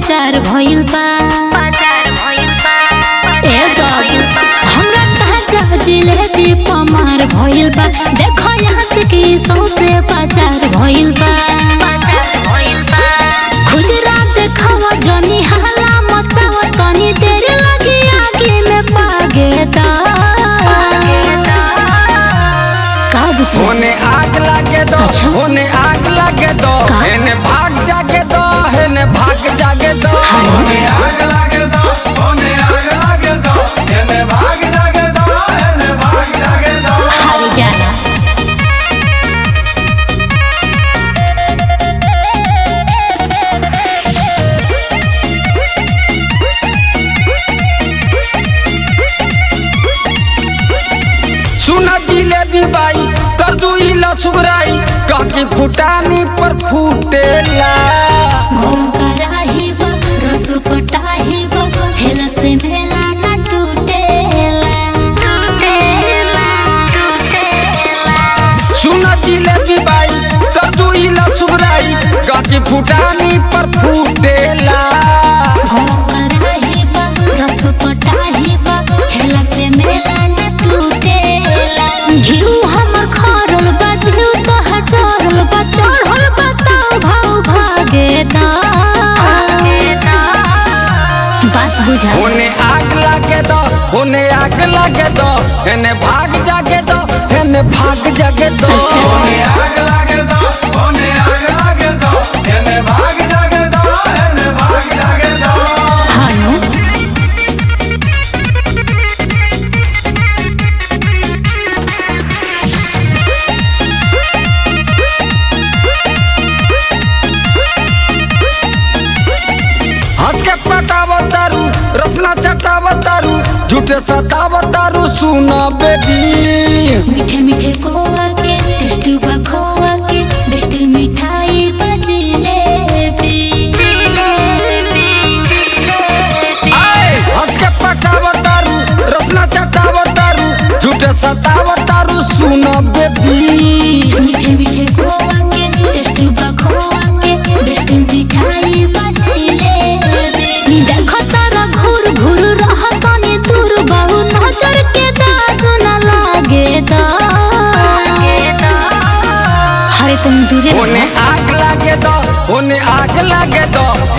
बाजार भइल बा ए बाबू हमरा ताजा जिलेबी पमार भइल बा देखो यहाँ से की सौसे बाजार भइल बा खुजरा देखावा जनी हाला मचावा तनी देर लगी आगे में पागे दा का बुझे होने आग लागे दो अच्छा। होने आग लागे दो का? हेने भाग जागे दो हेने भाग जागे दो होने आग लागे दो होने आग लागे दो एने भाग जागे दो एने भाग जागे दो हारी जाला सुना जिलेबी बाई कर दू इला सुगराई काकी फुटानी पर फूटेला गरम कराही बा रस पटाही बा ठेला से मेला ना टूटेला सुना जिलेबी बाई कर दू इला सुगराई काकी फुटानी पर फूटेला गरम कराही बा रस पटाही बा ठेला से मेला ना टूटेला घिउ हमर खरल बा घिउ तोहर चढ़ल बा चढ़ल बा ताव भाव भागे दा बात बुझा होने आग लागे दो होने आग लागे दो हेने भाग जागे दो हेने भाग जागे दो अच्छा। होने आग लागे दो होने आग लागे दो एने भाग जागे दो एने भाग जागे दो हानो हंस के पटावतारू रसना चटावतारू झूठे सतावतारू सुना बेबी मीठे मीठे खोआ के टेस्ट बा खोआ के बेस्ट मिठाई बजले आए हंस के पटावतारू रसना चटावतारू झूठे सतावतारू सुना बेबी मीठे मीठे खोआ के टेस्ट बा खोआ के बेस्ट मिठाई बजले नी देखो तारा घूर घूर रह तनी दूर बाहु नजर के दाग न लागे दा हरे तुम दूरे होने रहो आग लागे दो होने आग लागे दो